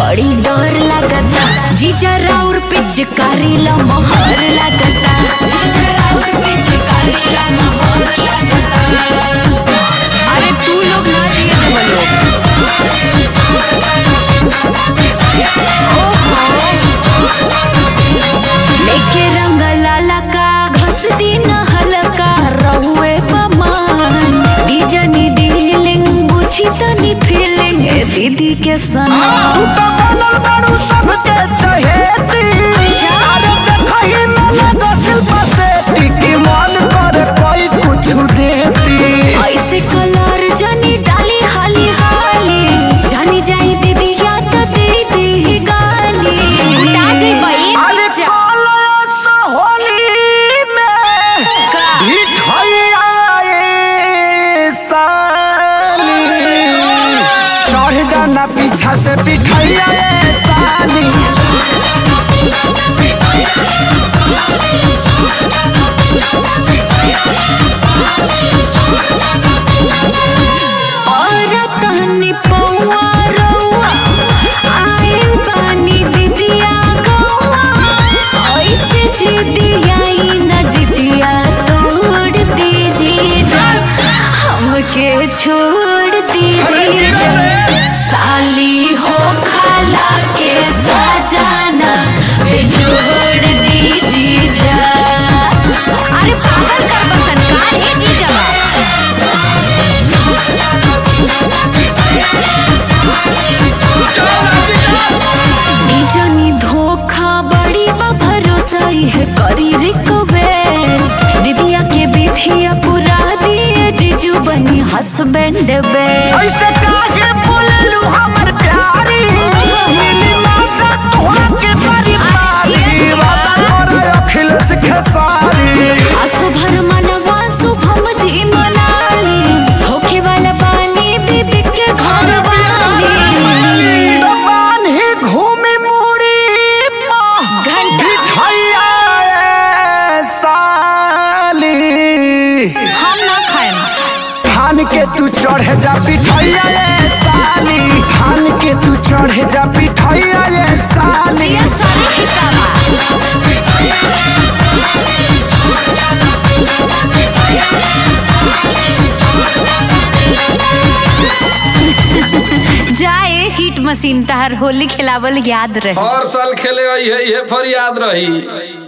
बड़ी डर लागता जीजा राउर पिचकारी ला मोहर लागता जीजा राउर पिचकारी ला मोहर लागता अरे तू लोग ना जिए दे बोलो लेके रंग लाला का घस दी न हलका रहुए पमान दीजनी डीलिंग बुझी तनी फीलिंग ए दीदी के सना तू तो बनल बारू सबके चहेती अरे देखही में लगा शिल्पा सेठी की मन करे कोई कुछ देती ऐसे कलर जनी डाली हाली हाली जानी जाई दीदी या तो दीदी ही गाली कुटा जाई बई अरे जीजा कलश होली में का भिठैया ए साली चढ़ जाना पीछा से पिठैया ए साली और तहनी पौआ रौआ आइल बानी दीदिया गौआ ऐसे जिदिया ई न जिदिया तोड़ दीजिए जा हमके छोड़ दीजिए जा साली हो खाला के सजाना बेजोड़ दीजिए जा अरे पागल कर बसन का है जीजा जनी धोखा बड़ी बा भरोसा है करी रिक्वेस्ट दीदिया के बिथिया पूरा दिए जीजू बनी हस्बैंड बेस्ट ऐसे काहे बोललू हमर प्यारी मिली माता तोहरा के बड़ी पारी वादा करे अखिलेश खेसारी असुभर मनवा शुभम जी मनाली होखे वाला पानी बीबी के घर वाली दबान ही घूमी मुड़ी माँ घंटा भिठैया ए साली हम ना खाएं थान के तू चढ़ जा पिठैया ए साली थान के तू चढ़ जा पिठैया ए साली ये सारी किताबा जाए हिट मशीन तहर होली खिलावल याद रहे हर साल खेले आई है ये फरियाद रही